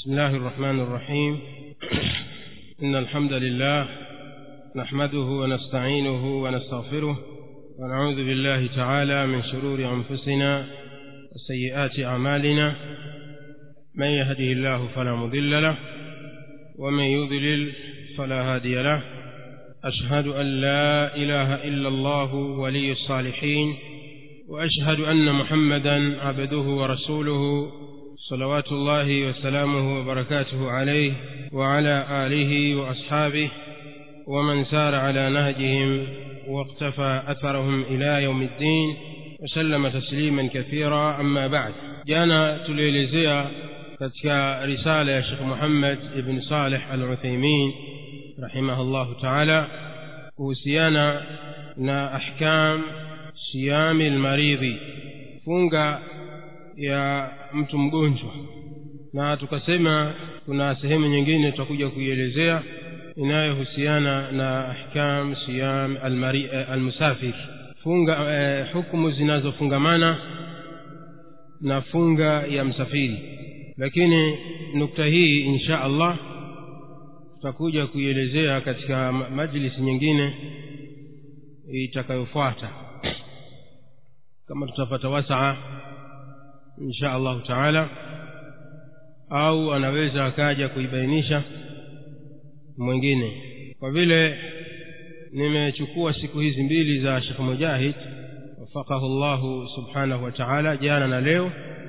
بسم الله الرحمن الرحيم إن الحمد لله نحمده ونستعينه ونستغفره ونعوذ بالله تعالى من شرور أنفسنا وسيئات أعمالنا من يهده الله فلا مضل له ومن يضلل فلا هادي له أشهد أن لا إله إلا الله ولي الصالحين وأشهد أن محمدا عبده ورسوله صلوات الله وسلامه وبركاته عليه وعلى آله وأصحابه ومن سار على نهجهم واقتفى أثرهم إلى يوم الدين وسلم تسليما كثيرا أما بعد جانا تليلزيا katika risala ya Sheikh Muhammad ibn Saleh Al-Uthaymeen rahimahullahu ta'ala kuhusiana na ahkam siyami almaridhi funga ya mtu mgonjwa na tukasema kuna sehemu nyingine tutakuja kuielezea inayohusiana na ahkam siyam almusafir funga eh, hukumu zinazofungamana na funga ya msafiri lakini nukta hii insha allah tutakuja kuielezea katika majlisi nyingine itakayofuata kama tutapata wasaa insha allahu taala au anaweza akaja kuibainisha mwingine kwa vile nimechukua siku hizi mbili za shekh mujahid wafakahu llahu subhanahu wa taala jana na leo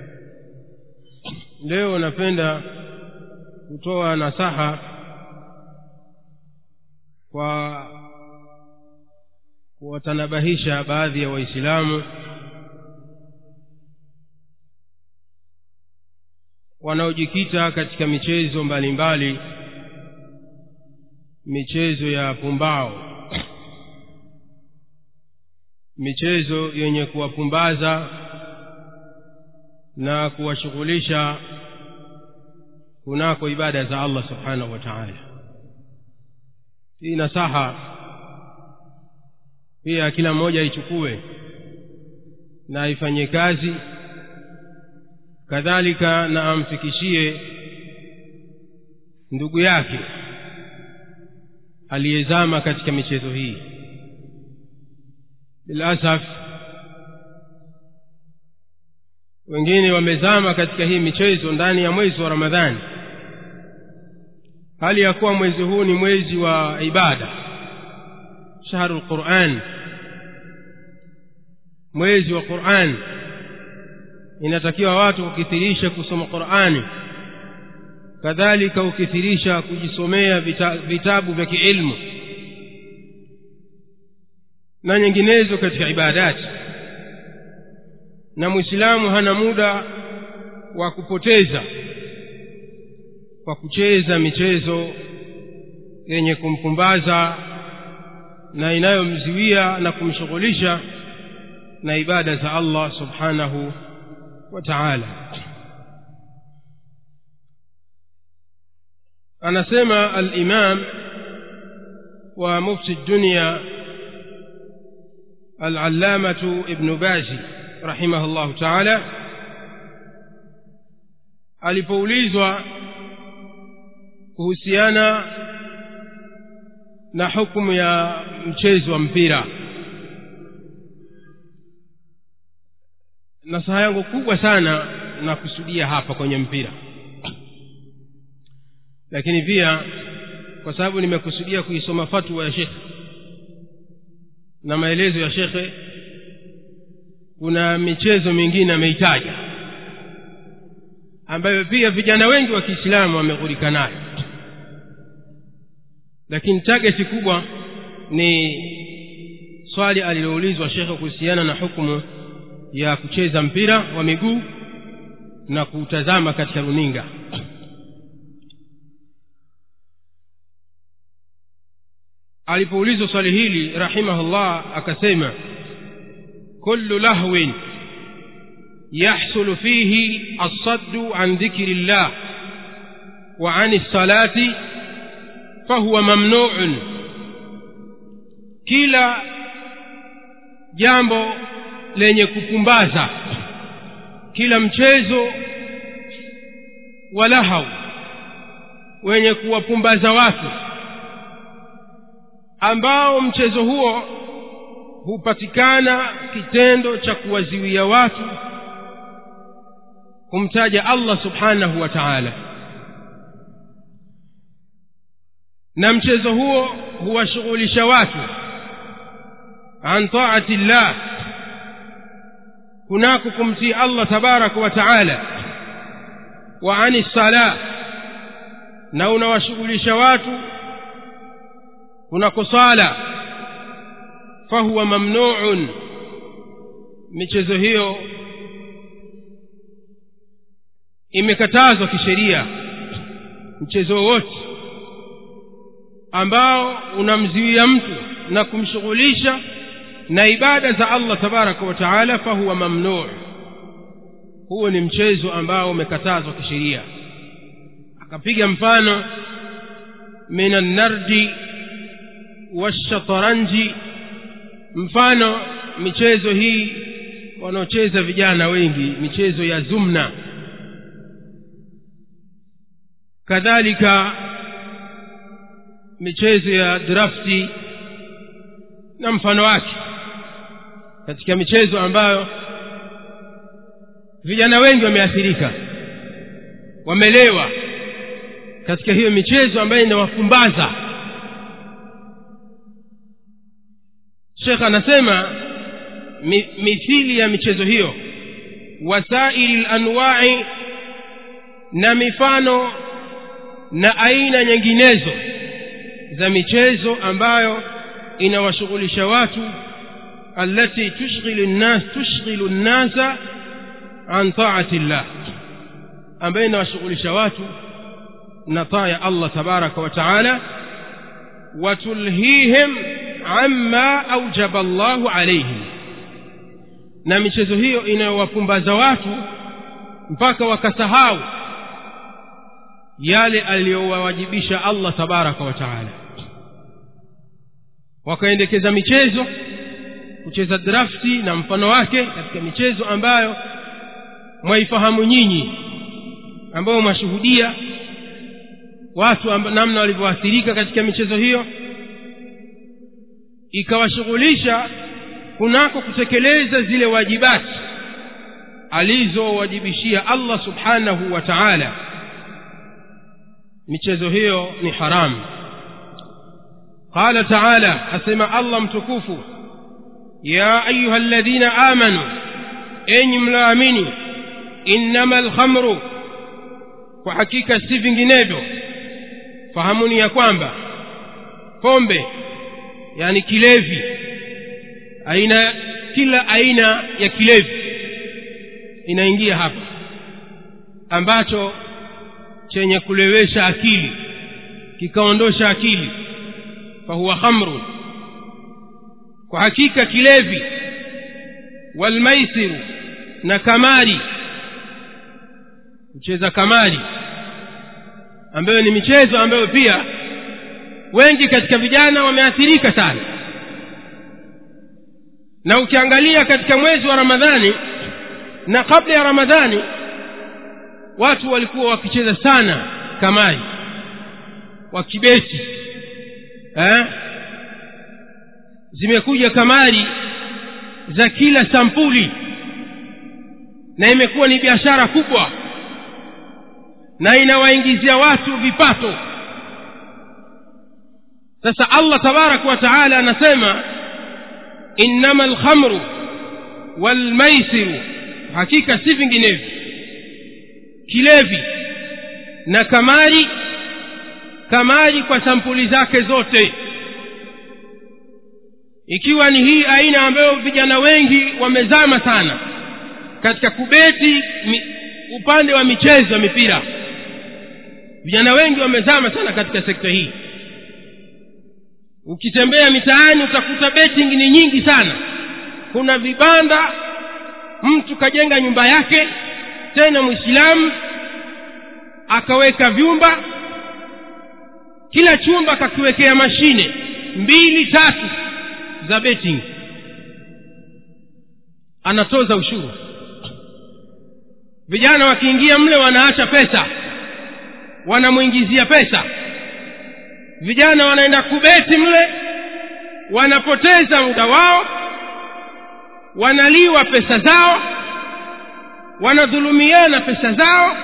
leo napenda kutoa nasaha kwa kuwatanabahisha baadhi ya waislamu wanaojikita katika michezo mbalimbali mbali, michezo ya pumbao michezo yenye kuwapumbaza na kuwashughulisha kunako ibada za Allah subhanahu wa ta'ala hii nasaha pia kila mmoja aichukue na aifanyie kazi kadhalika na amfikishie ndugu yake aliyezama katika michezo hii bilasaf wengine wamezama katika hii michezo ndani ya mwezi wa ramadhani hali ya kuwa mwezi huu ni mwezi wa ibada shahru lquran mwezi wa quran inatakiwa watu kukithirisha kusoma qurani kadhalika ukithirisha kujisomea vita, vitabu vya kiilmu na nyinginezo katika ibadati na mwislamu hana muda wa kupoteza kwa kucheza michezo yenye kumpumbaza na inayomziwia na kumshughulisha na ibada za Allah subhanahu wa ta'ala anasema al-imam wa mufti dunya al-allamatu ibn bazi rahimahullahu ta'ala alipoulizwa kuhusiana na hukumu ya mchezo wa mpira nasaha yangu kubwa sana nakusudia hapa kwenye mpira lakini pia kwa sababu nimekusudia kuisoma fatwa ya shekhe na maelezo ya shekhe kuna michezo mingine ameitaja ambayo pia vijana wengi wa kiislamu wameghurika nayo lakini tageti kubwa ni swali aliloulizwa shekhe kuhusiana na hukumu ya kucheza mpira wa miguu na kuutazama katika runinga alipoulizwa swali hili rahimahullah akasema kullu lahwin يحصل فيه الصد عن ذكر الله وعن الصلاة فهو ممنوع kila jambo lenye kupumbaza kila mchezo wa lahau wenye kuwapumbaza watu ambao mchezo huo hupatikana kitendo cha kuwaziwia watu kumtaja allah subhanahu wa taala na mchezo huo huwashughulisha watu an taati llah kunako kumtii allah tabaraka wa taala wa ani sala na unawashughulisha watu kunako sala fahuwa mamnuun michezo hiyo imekatazwa kisheria mchezo wowote ambao unamziwia mtu na kumshughulisha na ibada za allah tabaraka wa taala fahuwa mamnuu huo ni mchezo ambao umekatazwa kisheria akapiga mfano min annardi washataranji mfano michezo hii wanaocheza vijana wengi michezo ya zumna kadhalika michezo ya drafti na mfano wake katika michezo ambayo vijana wengi wameathirika wamelewa katika hiyo michezo ambayo inawafumbaza shekh anasema mi, mithili ya michezo hiyo wasaili lanwai na mifano na aina nyinginezo za michezo ambayo inawashughulisha watu allati tushghilu nnas tushghilu nnasa an taati llah ambayo inawashughulisha watu na taa ya allah tabaraka wa taala watulhihim amma aujaba llahu alaihim na michezo hiyo inayowapumbaza watu mpaka wakasahau yale aliyowawajibisha allah tabaraka wa taala wakaendekeza michezo kucheza drafti na mfano wake katika michezo ambayo mwaifahamu nyinyi ambayo mwashuhudia watu amba, namna walivyoathirika katika michezo hiyo ikawashughulisha kunako kutekeleza zile wajibati alizowajibishia allah subhanahu wa taala michezo hiyo ni haramu qala taala asema allah mtukufu ya ayuha ladhina amanu enyi mlaamini innama lkhamru kwa hakika si vinginevyo fahamuni ya kwamba pombe yani kilevi aina kila aina ya kilevi inaingia hapa ambacho chenye kulewesha akili kikaondosha akili fahuwa khamrun kwa hakika kilevi walmaisiru na kamari kucheza kamari ambayo ni michezo ambayo pia wengi katika vijana wameathirika sana na ukiangalia katika mwezi wa ramadhani na kabla ya ramadhani watu walikuwa wakicheza sana kamari wakibeti eh? zimekuja kamari za kila sampuli na imekuwa ni biashara kubwa na inawaingizia watu vipato sasa allah tabaraka wa taala anasema innama lkhamru walmaisiru hakika si vinginevyo kilevi na kamari kamari kwa sampuli zake zote ikiwa ni hii aina ambayo vijana wengi wamezama sana katika kubeti mi, upande wa michezo ya mipira vijana wengi wamezama sana katika sekta hii ukitembea mitaani utakuta betting ni nyingi sana kuna vibanda mtu kajenga nyumba yake tena mwislamu akaweka vyumba kila chumba akakiwekea mashine mbili tatu za betting anatoza ushuru vijana wakiingia mle wanaacha pesa wanamwingizia pesa vijana wanaenda kubeti mle wanapoteza muda wao wanaliwa pesa zao wanadhulumiana pesa zao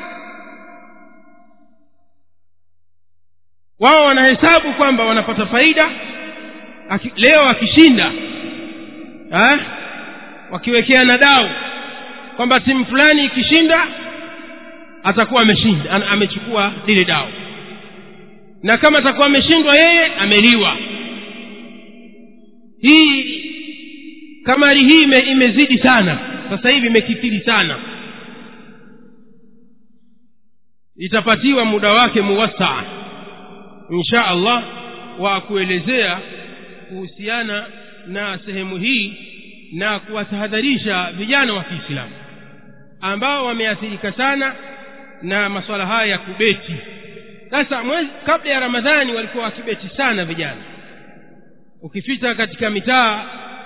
wao wanahesabu kwamba wanapata faida Aki, leo akishinda ha? wakiwekeana dau kwamba timu fulani ikishinda atakuwa ameshinda an- amechukua lile dau na kama atakuwa ameshindwa yeye ameliwa hii kamari hii ime, imezidi sana sasa hivi imekithiri sana itapatiwa muda wake muwasaa insha allah wa kuelezea kuhusiana na sehemu hii na kuwatahadharisha vijana wa kiislamu ambao wameathirika sana na masuala haya ya kubeti sasa mwezi kabla ya ramadhani walikuwa wakibeti sana vijana ukipita katika mitaa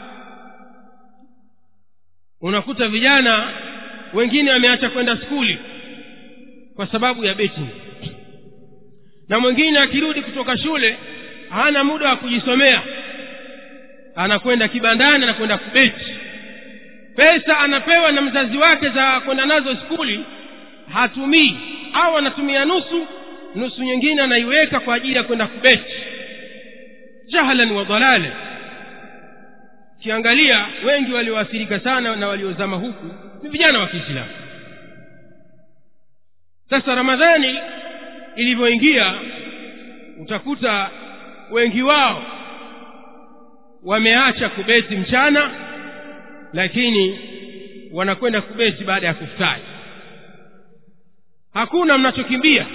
unakuta vijana wengine wameacha kwenda skuli kwa sababu ya beti na mwingine akirudi kutoka shule hana muda wa kujisomea anakwenda kibandani anakwenda kubeti pesa anapewa na mzazi wake za kwenda nazo skuli hatumii au anatumia nusu nusu nyingine anaiweka kwa ajili ya kwenda kubeti jahlan wa dhalala ukiangalia wengi walioathirika sana na waliozama huku ni vijana wa kiislamu sasa ramadhani ilivyoingia utakuta wengi wao wameacha kubeti mchana lakini wanakwenda kubeti baada ya kufutari hakuna mnachokimbia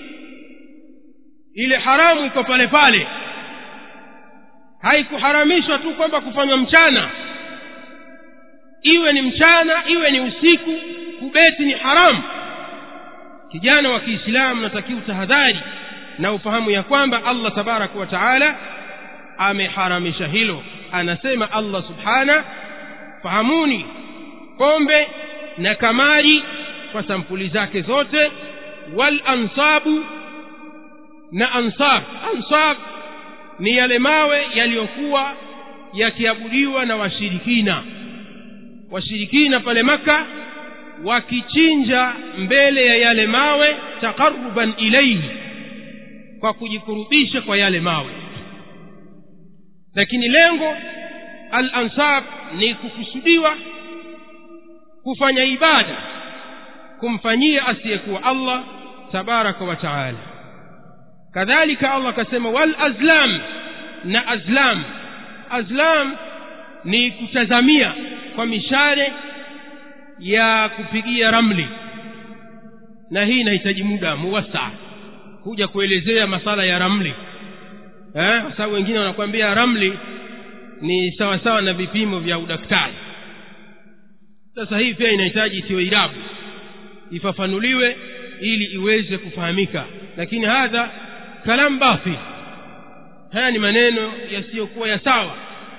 ile haramu iko pale pale haikuharamishwa tu kwamba kufanywa mchana iwe ni mchana iwe ni usiku kubeti ni haramu kijana wa kiislamu natakiwa tahadhari na ufahamu ya kwamba allah tabaraka wa taala ameharamisha hilo anasema allah subhana fahamuni pombe na kamari kwa sampuli zake zote wal ansabu na ansab ansab ni yale mawe yaliyokuwa yakiabudiwa na washirikina washirikina pale maka wakichinja mbele ya yale mawe taqarruban ilaihi kwa kujikurubisha kwa yale mawe lakini lengo al ansab ni kukusudiwa kufanya ibada kumfanyia asiyekuwa allah tabaraka wa taala kadhalika allah akasema wal azlam na azlam azlam ni kutazamia kwa mishare ya kupigia ramli na hii inahitaji muda muwasaa kuja kuelezea masala ya ramli eh, kwa sababu wengine wanakuambia ramli ni sawa sawa na vipimo vya udaktari sasa hii pia inahitaji itiwe irabu ifafanuliwe ili iweze kufahamika lakini hadha kalam batil haya ni maneno yasiyokuwa ya sawa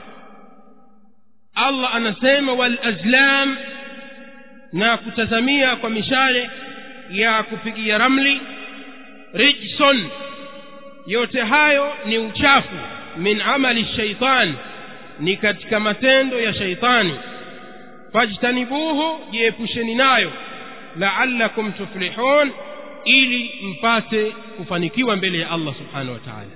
allah anasema wal azlam na kutazamia kwa mishale ya kupigia ramli rijson yote hayo ni uchafu min amali shaitan ni katika matendo ya shaitani fajtanibuhu jiepusheni nayo laallakum tuflihun ili mpate kufanikiwa mbele ya allah subhanahu wa taala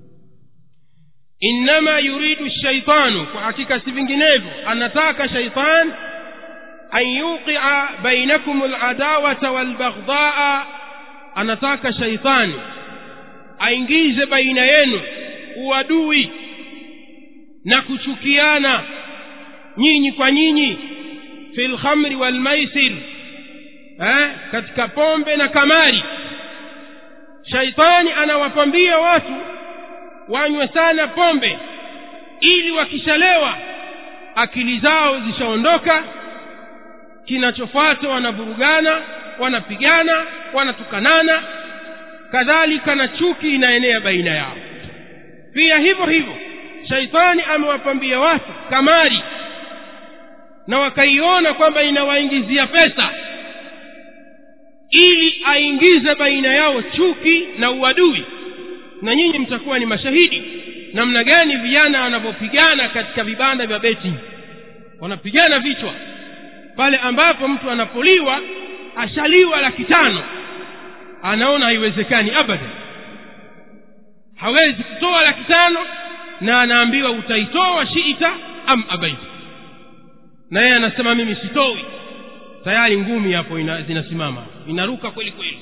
innama yuridu shaitanu kwa hakika si vinginevyo anataka shaitan an yuqia bainakum aladawata walbaghdhaa anataka shaitani aingize baina yenu uadui na kuchukiana nyinyi kwa nyinyi fi lkhamri walmaisir eh, katika pombe na kamari shaitani anawapambia watu wanywe sana pombe ili wakishalewa akili zao zishaondoka kinachofuata wanavurugana wanapigana wanatukanana kadhalika na chuki inaenea baina yao pia hivyo hivyo shaitani amewapambia watu kamari na wakaiona kwamba inawaingizia pesa ili aingize baina yao chuki na uadui na nyinyi mtakuwa ni mashahidi namna gani vijana wanavyopigana katika vibanda vya beti wanapigana vichwa pale ambapo mtu anapoliwa ashaliwa laki tano anaona haiwezekani abadan hawezi kutoa laki tano na anaambiwa utaitoa shiita am abaita na yeye anasema mimi sitoi tayari ngumi hapo ina, zinasimama inaruka kweli kweli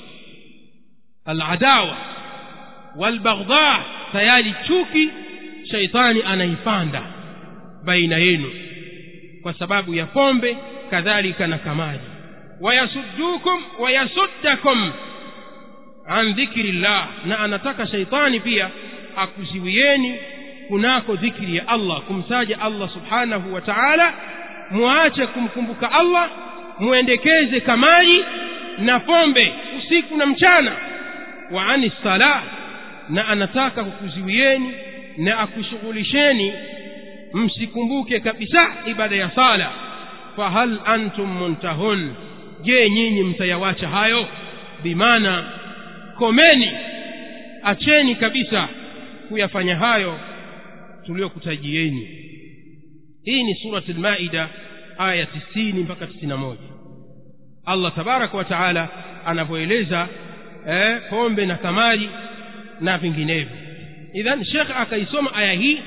aladawa walbaghdha tayari chuki shaitani anaipanda baina yenu kwa sababu ya pombe kadhalika na kamaji wayasuddukum wayasuddakum an dhikri llah na anataka shaitani pia akuziwieni kunako dhikri ya allah kumtaja allah subhanahu wa taala muache kumkumbuka allah muendekeze kamaji na pombe usiku na mchana wa ani salah na anataka kukuziwieni na akushughulisheni msikumbuke kabisa ibada ya sala fahal antum muntahun je nyinyi mtayawacha hayo bimaana komeni acheni kabisa kuyafanya hayo tuliyokutajieni hii ni surati lmaida aya tisini mpaka tisini na moja allah tabaraka wa taala anavyoeleza eh, pombe na kamari na vinginevyo idhan shekh akaisoma aya hii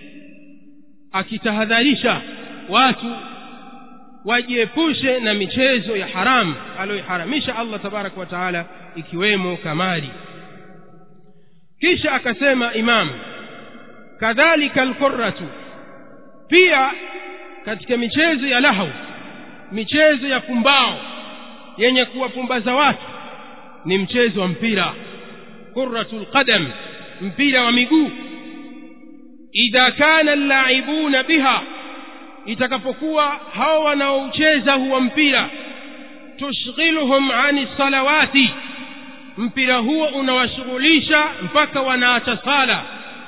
akitahadharisha watu wajiepushe na michezo ya haramu aliyoiharamisha allah tabaraka wa taala ikiwemo kamari kisha akasema imamu kadhalika alqurratu pia katika michezo ya lahu michezo ya pumbao yenye kuwapumbaza watu ni mchezo wa mpira qurratu lqadam mpira wa miguu idha kana llaibuna biha itakapokuwa hao wanaoucheza huwa mpira tushghiluhum ani salawati mpira huo unawashughulisha mpaka wanaacha sala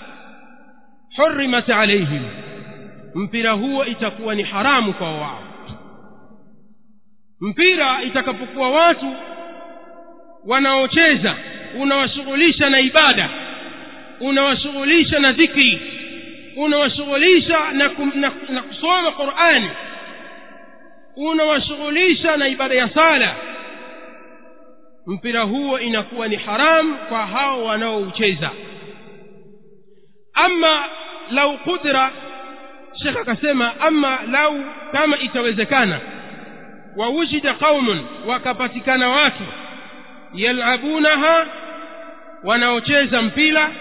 hurimat alaihim mpira huo itakuwa ni haramu kwa wao mpira itakapokuwa watu wanaocheza unawashughulisha na ibada unawashughulisha na dhikri unawashughulisha na, kum, na, na kusoma qurani unawashughulisha na ibada ya sala mpira huo inakuwa ni haramu kwa hao wanaoucheza ama lau qudra shekh akasema ama lau kama itawezekana wawujida qaumun wakapatikana watu yalabunaha wanaocheza mpira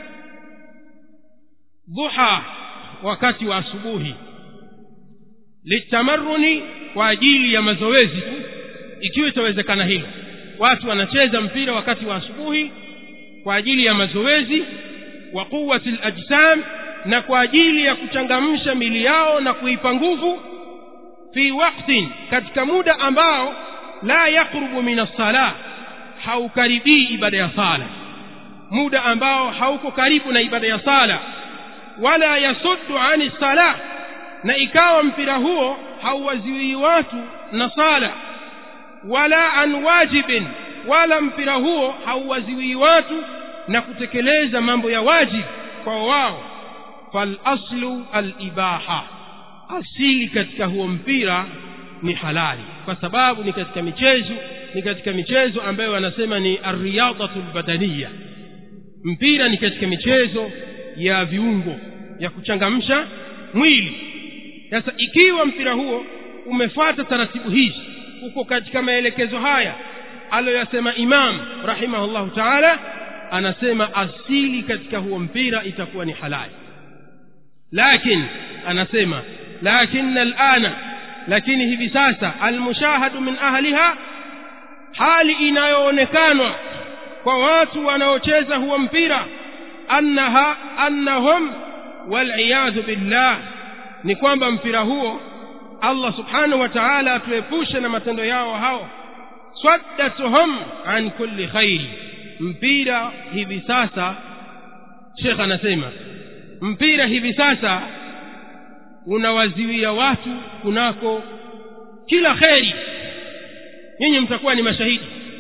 dhuha wakati wa asubuhi litamaruni kwa ajili ya mazoezi tu ikiwa itawezekana hilo watu wanacheza mpira wakati wa asubuhi kwa ajili ya mazoezi wa quwati lajsam na kwa ajili ya kuchangamsha mili yao na kuipa nguvu fi waktin katika muda ambao la yaqrubu min assala haukaribii ibada ya sala muda ambao hauko karibu na ibada ya sala wala yasuddu ani sala na ikawa mpira huo hauwaziwii watu na sala wala an wajibin wala mpira huo hauwaziwii watu na kutekeleza mambo ya wajib kwa wao falaslu alibaha asili katika huo mpira ni halali kwa sababu ni katika michezo ni katika michezo ambayo wanasema ni arriyadatu lbadaniya mpira ni katika michezo ya viungo ya kuchangamsha mwili sasa ikiwa mpira huo umefuata taratibu hizi uko katika maelekezo haya aliyoyasema imam rahimahullahu taala anasema asili katika huo mpira itakuwa ni halali lakin anasema lakin alana lakini hivi sasa almushahadu min ahliha hali inayoonekanwa kwa watu wanaocheza huo mpira annaha annahum waliyadhu billah ni kwamba mpira huo allah subhanahu wa taala atuepushe na matendo yao hao swaddatuhum an kulli khairi mpira hivi sasa shekh anasema mpira hivi sasa unawaziwia watu kunako kila kheri nyinyi mtakuwa ni mashahidi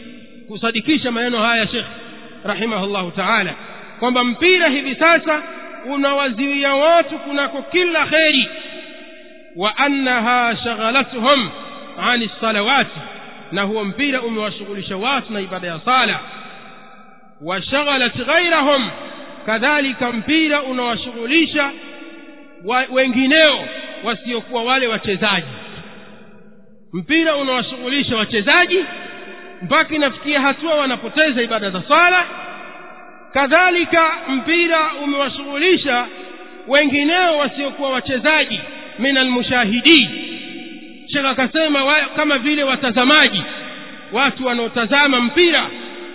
kusadikisha maneno haya shekh rahimahullahu taala kwamba mpira hivi sasa unawaziwia watu kunako kila kheri wa annaha shaghalathum ani salawati na huo mpira umewashughulisha watu na ibada ya sala washaghalat ghairahum kadhalika mpira unawashughulisha wa, wengineo wasiokuwa wale wachezaji mpira unawashughulisha wachezaji mpaka inafikia hatua wanapoteza ibada za swala kadhalika mpira umewashughulisha wengineo wasiokuwa wachezaji min almushahidin shekh akasema wa, kama vile watazamaji watu wanaotazama mpira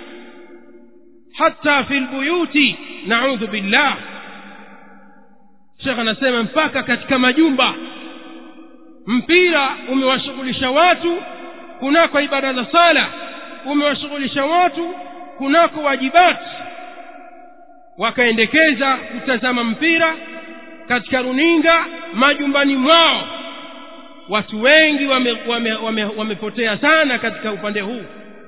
hata fi lbuyuti naudhu billah shekh anasema mpaka katika majumba mpira umewashughulisha watu kunako ibada za sala umewashughulisha watu kunako wajibati wakaendekeza kutazama mpira katika runinga majumbani mwao watu wengi wamepotea wame, wame, wame sana katika upande huu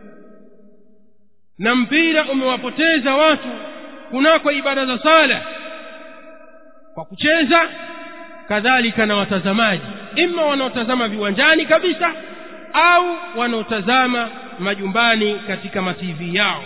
na mpira umewapoteza watu kunako ibada za sala kwa kucheza kadhalika na watazamaji ima wanaotazama viwanjani kabisa au wanaotazama majumbani katika mativi yao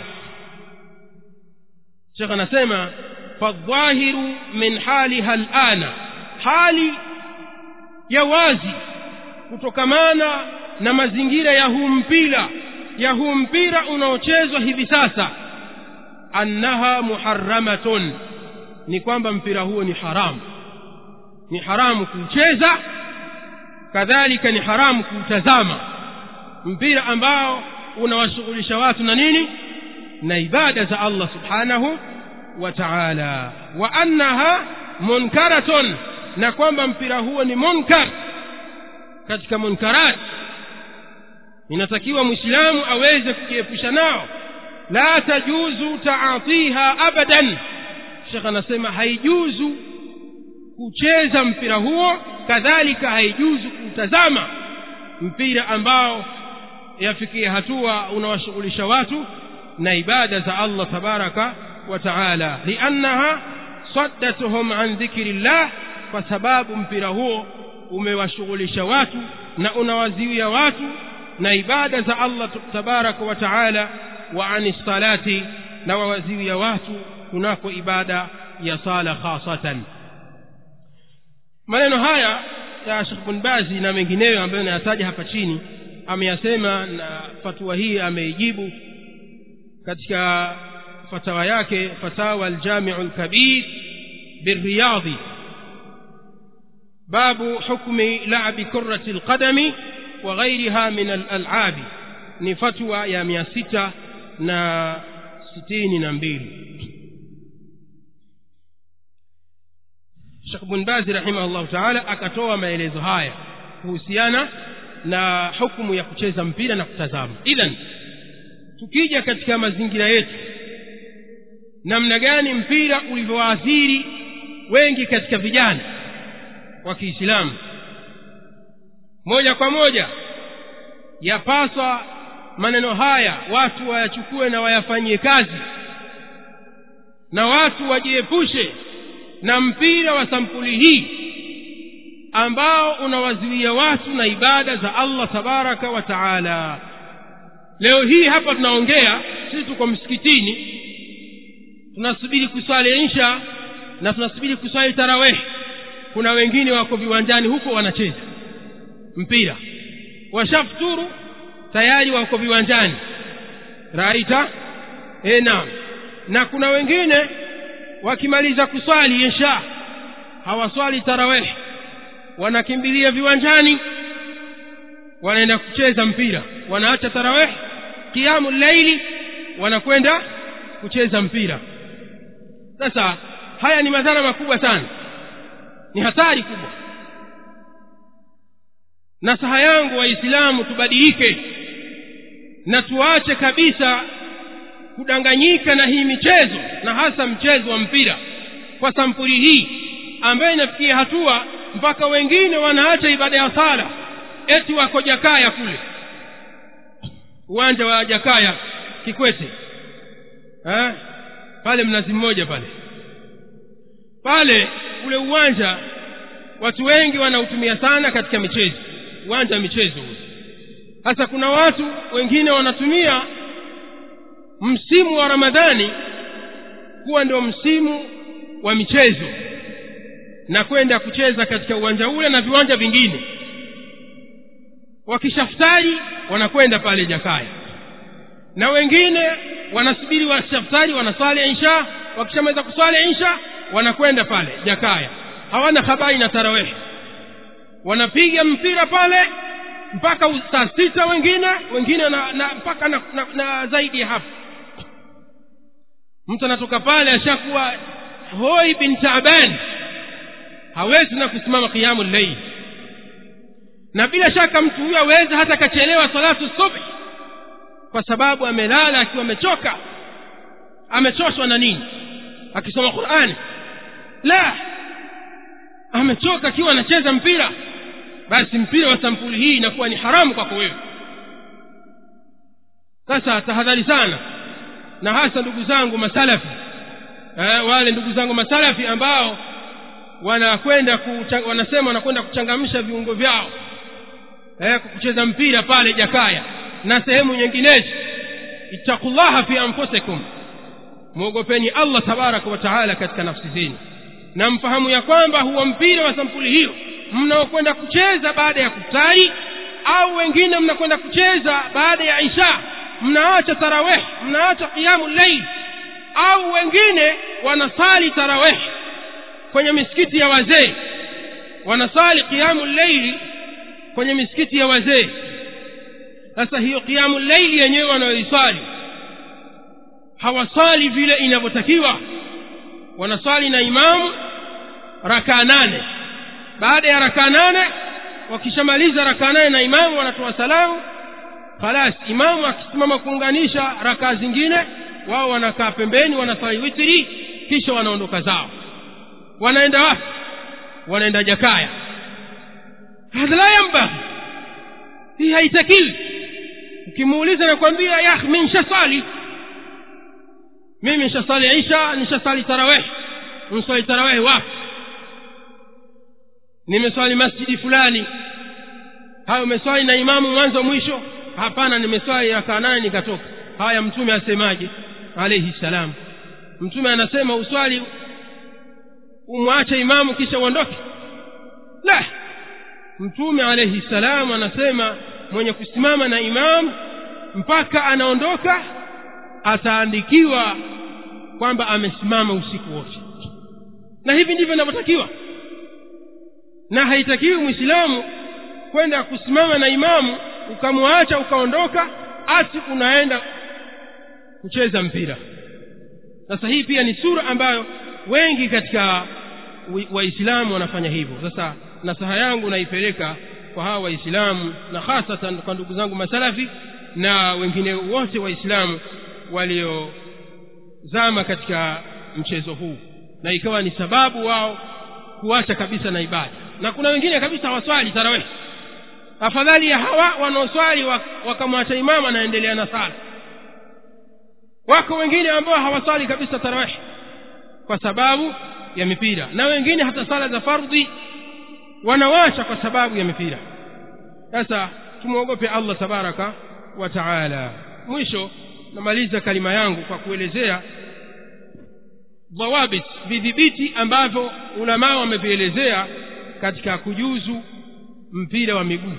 shekh anasema fadhahiru min haliha lana hali ya wazi kutokamana na mazingira ya huu mpira ya huu mpira unaochezwa hivi sasa annaha muharramatun ni kwamba mpira huo ni haramu ni haramu kuucheza kadhalika ni haramu kuutazama mpira ambao unawashughulisha watu na nini na ibada za allah subhanahu wa taala wa annaha munkaratun na kwamba mpira huo ni munkar katika munkarat inatakiwa mwislamu aweze kujiepusha nao la tajuzu taatiha abadan shekh anasema haijuzu kucheza mpira huo kadhalika haijuzu kutazama mpira ambao yafikia hatua unawashughulisha watu na ibada za allah tabaraka wa taala liannaha saddatuhum an dhikri llah kwa sababu mpira huo umewashughulisha watu na unawaziwia watu na ibada za allah tabaraka wa taala wa ani salati na wawaziwia watu kunako ibada ya sala khasatan maneno haya ya shekh bin bazi na mengineyo ambayo nayataja hapa chini ameyasema na fatua hii ameijibu katika fatawa yake fatawa aljamiu lkabir birriyadhi babu hukmi labi kurati lqadami wa ghairiha min alal'abi ni fatwa ya mia sita na sitini na mbili shekh bin bazi rahimahullahu taala akatoa maelezo haya kuhusiana na hukumu ya kucheza mpira na kutazama idhan tukija katika mazingira yetu namna gani mpira ulivyowaathiri wengi katika vijana wa kiislamu moja kwa moja yapaswa maneno haya watu wayachukue na wayafanyie kazi na watu wajiepushe na mpira wa sampuli hii ambao unawazuia watu na ibada za allah tabaraka wa taala leo hii hapa tunaongea sisi tuko msikitini tunasubiri kuswali insha na tunasubiri kuswali taraweh kuna wengine wako viwanjani huko wanacheza mpira washafuturu tayari wako viwanjani raita e naam na kuna wengine wakimaliza kuswali insha hawaswali taraweh wanakimbilia viwanjani wanaenda kucheza mpira wanaacha taraweh kiamu laili wanakwenda kucheza mpira sasa haya ni madhara makubwa sana ni hatari kubwa nasaha yangu waislamu tubadilike na tuache kabisa kudanganyika na hii michezo na hasa mchezo wa mpira kwa sampuli hii ambayo inafikia hatua mpaka wengine wanaacha ibada ya sala eti wako jakaya kule uwanja wa jakaya kikwete eh? pale mnazi mmoja pale pale ule uwanja watu wengi wanautumia sana katika michezo uwanja wa michezo ule sasa kuna watu wengine wanatumia msimu wa ramadhani kuwa ndio msimu wa michezo na kwenda kucheza katika uwanja ule na viwanja vingine wakishaftari wanakwenda pale jakaya na wengine wanasubiri washaftari wanaswali insha wakishamaliza kuswali insha wanakwenda pale jakaya hawana habari na tarawehi wanapiga mpira pale mpaka saa sita wengine wengine na, na mpaka na, na, na zaidi ya hapo mtu anatoka pale ashakuwa hoi bin taban hawezi na kusimama qiyamu llaili na bila shaka mtu huyo awezi hata akachelewa salatu subhi kwa sababu amelala akiwa amechoka amechoshwa na nini akisoma qurani la amechoka akiwa anacheza mpira basi mpira wa sampuli hii inakuwa ni haramu kwako wewe sasa tahadhari sana na hasa ndugu zangu masalafi eh, wale ndugu zangu masalafi ambao wanakwenda wanasema wanakwenda kuchangamsha viungo vyao eh, kucheza mpira pale jakaya na sehemu nyinginezo ittaqullaha fi anfusikum mwogopeni allah tabaraka wa taala katika nafsi zenu na mfahamu ya kwamba huwa mpira wa sampuli hiyo mnaokwenda kucheza baada ya kutari au wengine mnakwenda kucheza baada ya isha mnaacha taraweh mnaacha qiyamu llail au wengine wanasali taraweh kwenye misikiti ya wazee wanasali qiyamu llaili kwenye misikiti ya wazee sasa hiyo qiyamu llaili yenyewe wanayoisali hawasali vile inavyotakiwa wanasali na imamu rakaa nane baada ya rakaa nane wakishamaliza rakaa nane na imamu wanatoa salamu khalas imamu akisimama kuunganisha rakaa zingine wao wanakaa pembeni wanasali witiri kisha wanaondoka zao wanaenda wapi wanaenda jakaya hadha la yambaghi hii haitakiwi ukimuuliza nakwambia ya mi nshasali mimi nshasali isha nishasali taraweh nswali taraweh wapi nimeswali masjidi fulani hayo umeswali na imamu mwanzo mwisho hapana nimeswali rakaa nane nikatoka haya mtume asemaje alaihi ssalam mtume anasema uswali umwache imamu kisha uondoke la mtume alaihi ssalam anasema mwenye kusimama na imamu mpaka anaondoka ataandikiwa kwamba amesimama usiku wote na hivi ndivyo inavyotakiwa na haitakiwi mwislamu kwenda kusimama na imamu ukamwacha ukaondoka ati unaenda kucheza mpira sasa hii pia ni sura ambayo wengi katika waislamu wanafanya hivyo sasa nasaha yangu naipeleka kwa hawa waislamu na hasatan kwa ndugu zangu masalafi na wengine wote waislamu waliozama katika mchezo huu na ikawa ni sababu wao kuacha kabisa na ibada na kuna wengine kabisa hawaswali tarawih afadhali ya hawa wanaoswali wakamwacha imamu anaendelea na sala wako wengine ambao hawaswali kabisa tarawih kwa sababu ya mipira na wengine hata sala za fardhi wanawasha kwa sababu ya mipira sasa tumwogope allah tabaraka wa taala mwisho namaliza kalima yangu kwa kuelezea dhawabit vidhibiti ambavyo ulamaa wamevielezea katika kujuzu mpira wa miguu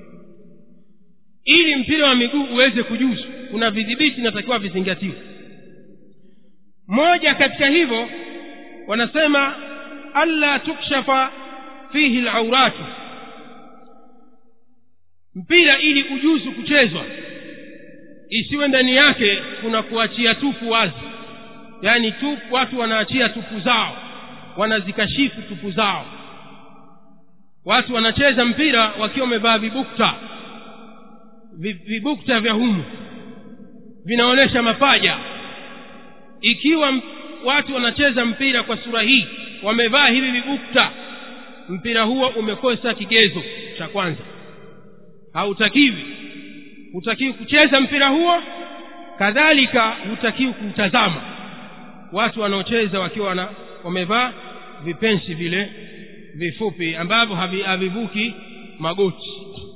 ili mpira wa miguu uweze kujuzu kuna vidhibiti inatakiwa vizingatiwe moja katika hivyo wanasema alla tukshafa fihi lauratu mpira ili ujuzu kuchezwa isiwe ndani yake kuna kuachia tupu wazi yaani tupu watu wanaachia tupu zao wanazikashifu tupu zao watu wanacheza mpira wakiwa wamevaa vibukta vibukta vya humu vinaonyesha mapaja ikiwa watu wanacheza mpira kwa sura hii wamevaa hivi vibukta mpira huo umekosa kigezo cha kwanza hautakiwi hutakiwi kucheza mpira huo kadhalika hutakiwi kuutazama watu wanaocheza wakiwa wana, wamevaa vipensi vile vifupi ambavyo havivuki magoti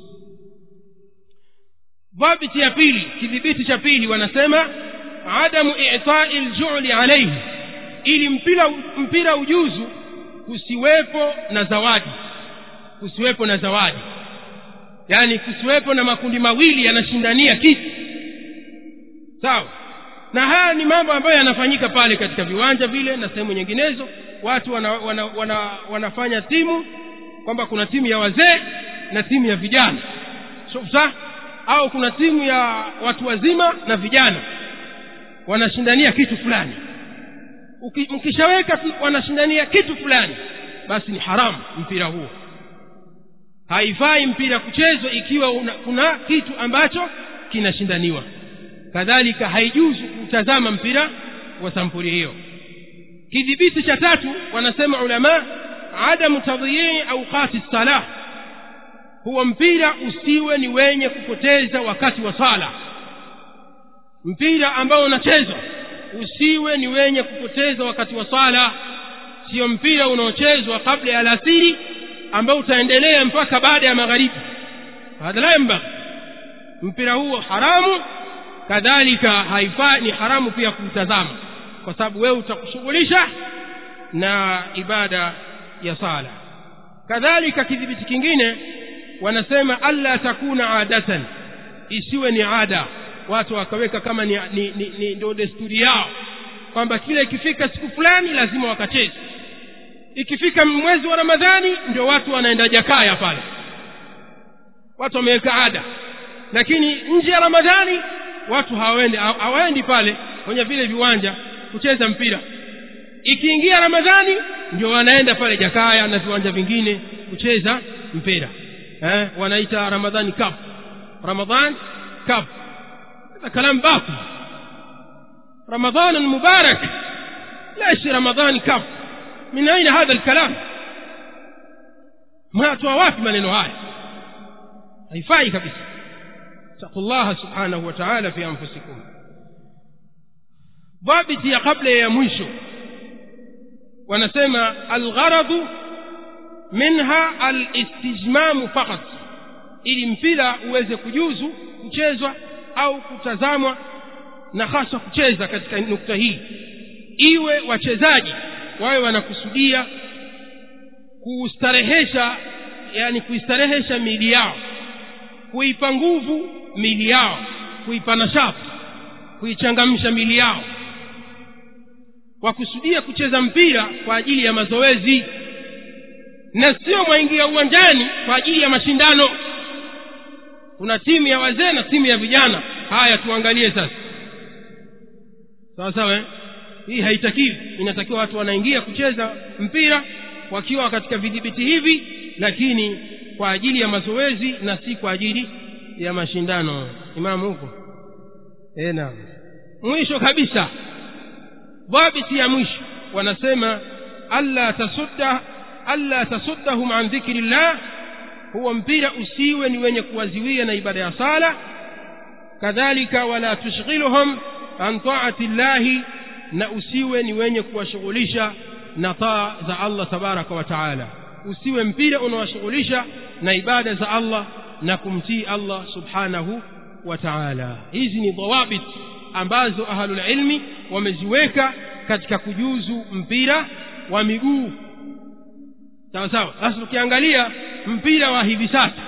dhabiti ya pili kidhibiti cha pili wanasema adamu itai ljuli alaihi ili mpira, mpira ujuzu kusiwepo na zawadi kusiwepo na zawadi yaani kusiwepo na makundi mawili yanashindania kitu sawa na haya ni mambo ambayo yanafanyika pale katika viwanja vile na sehemu nyinginezo watu wana, wana, wana, wanafanya timu kwamba kuna timu ya wazee na timu ya vijana so, sa au kuna timu ya watu wazima na vijana wanashindania kitu fulani mkishaweka wanashindania kitu fulani basi ni haramu mpira huo haifai mpira kuchezwa ikiwa una, kuna kitu ambacho kinashindaniwa kadhalika haijuzu kutazama mpira wa sampuli hiyo kidhibiti cha tatu wanasema ulama adamu tadhiyii auqati salah huwa mpira usiwe ni wenye kupoteza wakati wa sala mpira ambao unachezwa usiwe ni wenye kupoteza wakati wa sala sio mpira unaochezwa kabla ya alasiri ambao utaendelea mpaka baada ya magharibi hadha la yambaghi mpira huo haramu kadhalika haifai ni haramu pia kuutazama kwa sababu wewe utakushughulisha na ibada ya sala kadhalika kidhibiti kingine wanasema alla takuna adatan isiwe ni ada watu wakaweka kama ni, ni, ni, ni ndio desturi yao kwamba kila ikifika siku fulani lazima wakacheze ikifika mwezi wa ramadhani ndio watu wanaenda jakaya pale watu wameweka ada lakini nje ya ramadhani watu hawaendi hawaendi pale kwenye vile viwanja kucheza mpira ikiingia ramadhani ndio wanaenda pale jakaya na viwanja vingine kucheza mpira eh, wanaita ramadhani cup ramadhan cup هذا كلام باطل رمضان مبارك ليش رمضان كف من أين هذا الكلام ما توافي maneno haya haifai kabisa اتقوا الله سبحانه وتعالى في أنفسكم ضابط ya kabla ya mwisho wanasema algharadhu minha alistijmamu faqat ili mpira uweze kujuzu kuchezwa au kutazamwa na hasa kucheza katika nukta hii iwe wachezaji wawe wanakusudia kustarehesha yani kuistarehesha miili yao kuipa nguvu miili yao kuipa nashati kuichangamsha miili yao wakusudia kucheza mpira kwa ajili ya mazoezi na sio mwaingia uwanjani kwa ajili ya mashindano kuna timu ya wazee na timu ya vijana haya tuangalie sasa sawa sawa eh? hii haitakiwi inatakiwa watu wanaingia kucheza mpira wakiwa katika vidhibiti hivi lakini kwa ajili ya mazoezi na si kwa ajili ya mashindano imamu huko e, naam mwisho kabisa dhabiti ya mwisho wanasema alla tasudda alla tasuddahum an dhikri llah huwa mpira usiwe ni wenye kuwaziwia na ibada ya sala kadhalika wala tushghiluhum an taati llahi na usiwe ni wenye kuwashughulisha na taa za allah tabaraka wa taala usiwe mpira unawashughulisha na ibada za allah na kumtii allah subhanahu wa taala hizi ni dhawabit ambazo ahlulilmi wameziweka katika kujuzu mpira wa miguu sawa sawa sasa tukiangalia mpira wa hivi sasa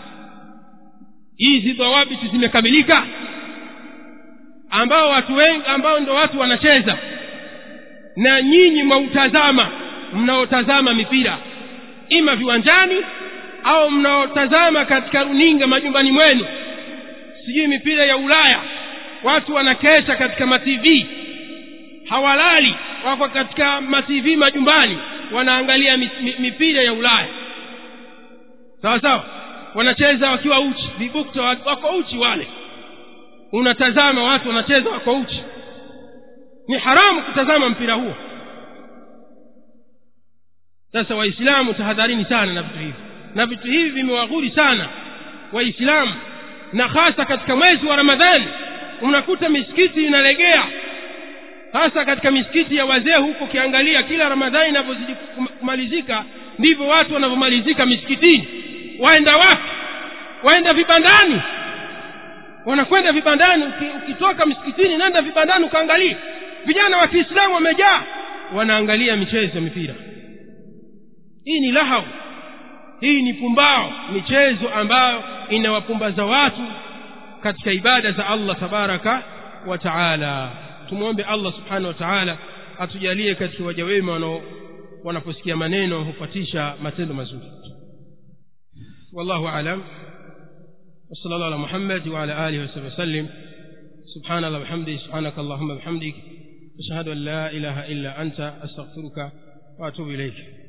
hizi dhawabiti zimekamilika ambao watu wengi ambao ndo watu wanacheza na nyinyi mwautazama mnaotazama mipira ima viwanjani au mnaotazama katika runinga majumbani mwenu sijui mipira ya ulaya watu wanakesha katika mativi hawalali wako katika mativi majumbani wanaangalia mipira ya ulaya sawa sawa wanacheza wakiwa uchi vibukta wako uchi wale unatazama watu wanacheza wako uchi ni haramu kutazama mpira huo sasa waislamu tahadharini sana na vitu hivi na vitu hivi vimewaghuri sana waislamu na hasa katika mwezi wa ramadhani unakuta misikiti inalegea hasa katika misikiti ya wazee huko ukiangalia kila ramadhani inavyozidi kumalizika ndivyo watu wanavyomalizika misikitini waenda wapi waenda vibandani wanakwenda vibandani ukitoka msikitini nenda vibandani ukaangalia vijana wa kiislamu wamejaa wanaangalia michezo mipira hii ni lahau hii ni pumbao michezo ambayo inawapumbaza watu katika ibada za allah tabaraka wa taala tumwombe allah subhanahu wa taala atujalie katika waja wema wanaposikia maneno hufuatisha matendo mazuri wallahu alam وصلى الله على محمد وعلى آله وصحبه وسلم سبحان الله وبحمده سبحانك اللهم وبحمدك أشهد أن لا إله إلا أنت أستغفرك وأتوب إليك